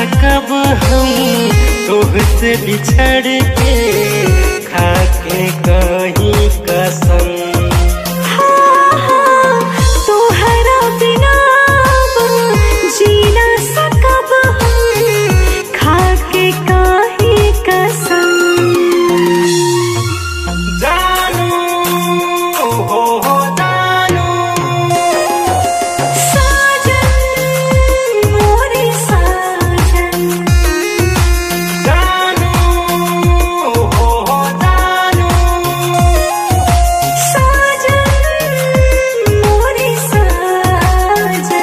सकब हम तोहसे बिछड़ के खाके कहीं कसम तोहरा बिना अब जी ना सकब हम खाके काहे कसम जानू हो हो जानू साजन मोरे साजन जानू हो हो जानू साजन मोरे साजन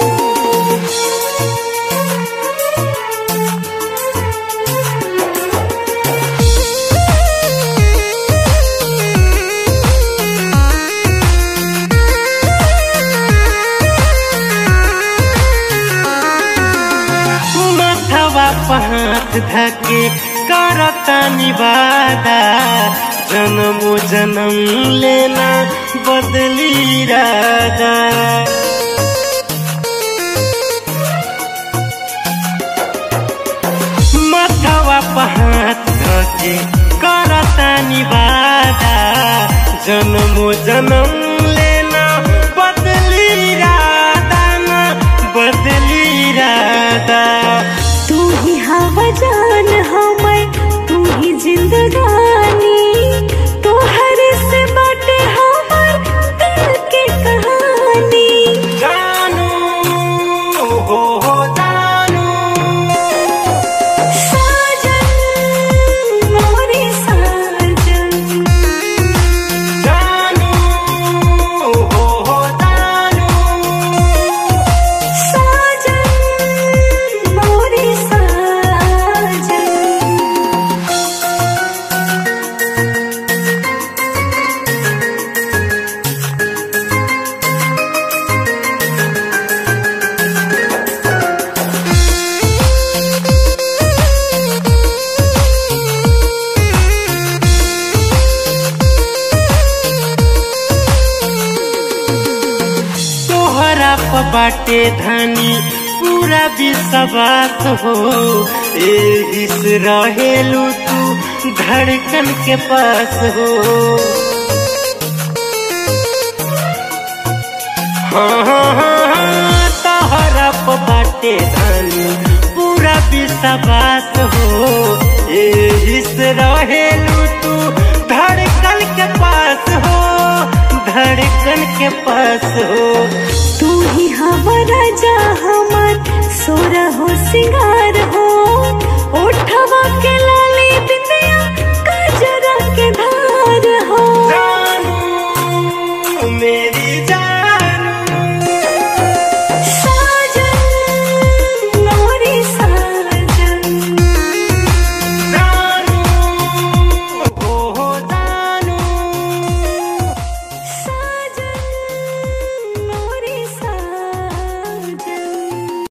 मथवा पहात धके करता निवादा जन्मो जन्म लेना बदली राजा मथवा पहात धके करता निवादा जन्मो जन्म लेना बदली राधा ना बदली राधा तू ही हवा जान हमर तू ही जिंदगानी तोहर से बाटे हमर दिल के कहानी जानू हो हो जानू साजन मोरे साजन जानू हो हो जानू साजन मोरे साजन तोहरा प बाटे धनी पूरा विश्वास हो एही से रहेलू तू धड़कन के पास हो हाँ हाँ हाँ हाँ, तोहरा प बाटे धनी पूरा विश्वास हो एही से रहेलू तू धड़कन के पास हो धड़कन के पास हो तू ही हमारा जा हमर सोरा हो सिंगार हो ओठवा के